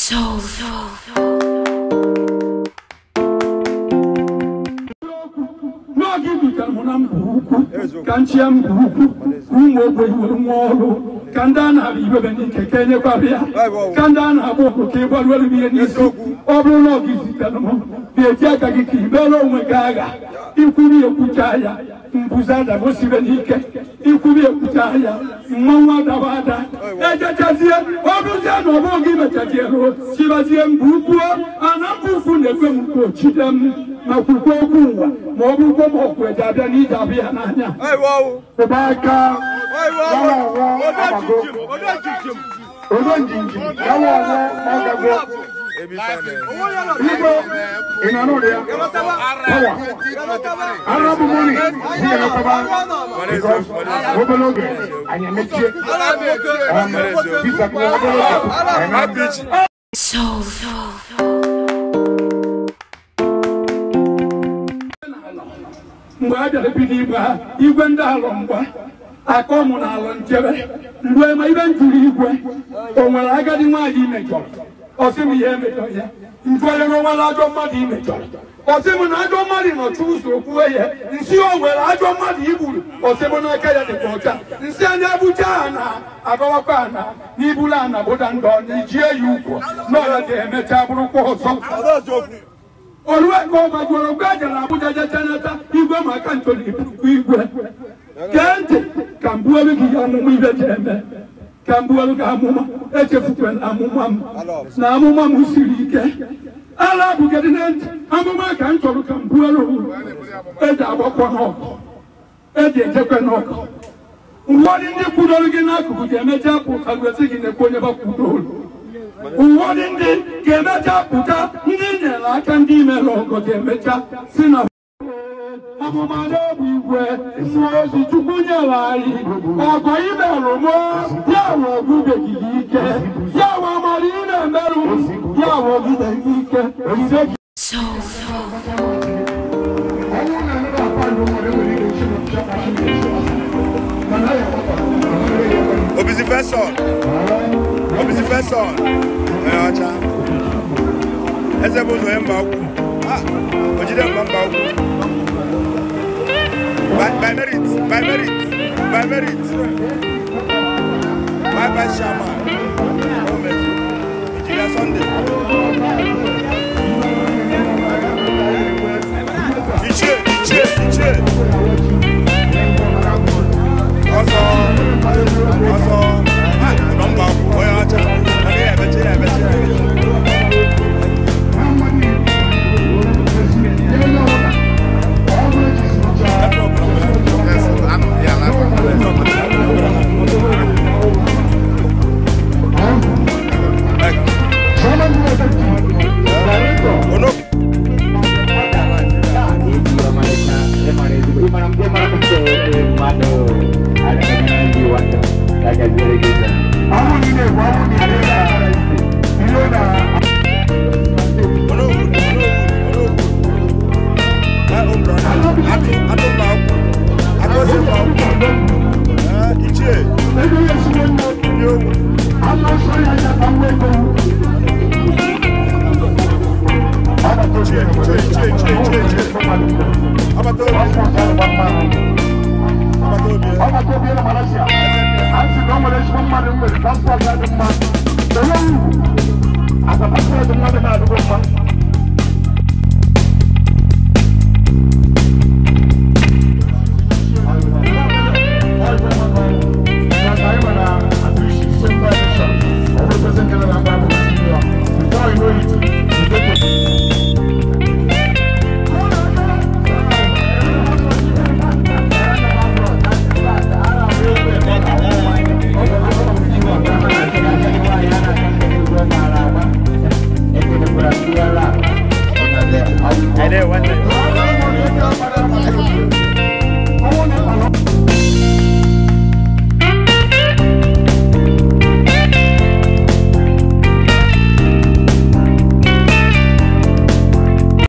Soul. n'oge ibitere m na mba ukwu ka nchie mba ukwu ụmụ ogbenye nwere nwa ọrụ ka ndị a na-abịa ibebe n'ike ka enyekwara ya ka ndị a na-agba ọkụ ka ịgbaruelu m ihe n'isi ọ bụrụ na ọgụ zitere m ga-eji aka gị ka ibere onwe gị agha ikwuru ekwucha ya mbuze adabosibe n'ike ikwuru ekwucha ya mmanwụ adaba ada ejechazie ọrụzie na ọgbọ gị mechazie ruo chibazie mba ukwu ana mba ukwu na-ekwe m nke ochide m ma kwukwe okwu ụwa ma ọ bụrụkwa ma ọkụ eji abịa na ije abịa ya n'anya ụba aka odo njinji yawa ọnwụ ọgago igbo ị nọ n'ụlọ ya pawa arabu moni dị ya nakọba because obere oge anyị emechie bisa kwa obere oge anyị na-abịa Soul. mgbe a bịara bido igwe ha igwe ndị alụ mgba aka ọmụ na alụ njebe mgbe ma ibe njụrụ igwe o nwere agadi nwaanyị imejọrọ ọsị m ihe emejọ ya njụ onye nwere ajọ mmadụ imejọrọ ọsị m na ajọ mmadụ nọchi ụzọ okwuwe ya nsị o nwere ajọ mmadụ igburu ọsị m n'aka ya dịkwa ọcha nsị anya bụcha ha na agọwakwa ana n'ibulu ana bụda ndụ ọ na ijie ya ukwu na ọya ga-emecha bụrụkwa ọzọ olùwẹ̀ kọ́ ọba gbọ́dọ̀ gbé àjàlá Abuja jẹjẹ n'ata igwe maka ntoli ibùkún igwe kẹ́ntì ka mbuelu gị ya amụma ibe ji eme ka mbuelu gị amụma echefukwe na amụma m na amụma m siri ike ala bugedi na ntị amụma ka m chọrọ ka mbuelu eji agbakọ n'ọkụ eji ejekwe n'ọkụ ụfọdụ ndị kwudoro gị n'akụkụ ga-emecha apụ ka gosi gị na-ekwu onye bakwudoro ụfọdụ ndị ga-emecha pụta ndị nyere aka ndị imere ọgọ ga-emecha si na amụma n'obi igwe mmụọ ozi chukwu nyere anyị ọgọ imerụ mụ ya wụ ọgụbeghị gị ike ya wụ amara ị na-emerụ ya wụ ọgụbe gị ike ise gị Soul. Obisi first son. Obisi first son. Ẹ ọcha. Eze bụ ụzọ ya mba ukwu. Ah, o jide mba mba ukwu. By, by merit, by merit, by merit. By vice chairman. Gọọmenti. Engineer Sunday. Ichie, ichie, ichie. Ọsọ, ọsọ. Ah, nọ mba ukwu, onye ọcha. Ọ na-emechi, emechi, emechi. Ono Àwọn ilé ìwà wọn ni ilé náà ilé náà. Ebe yẹn si wọn mọ àwọn sọ yà yà àwọn ẹgbẹ́ wọn. Ọba tó ṣe é ṣe é ṣe é ṣe é ṣe é ṣe é. Ọba tó bí ẹnna Malaysia. À ń sìn ọmọdé ṣe fún mmadụ nwere transport adị mma. Ewu asapasị ọdị mmadụ na-adịgo mma.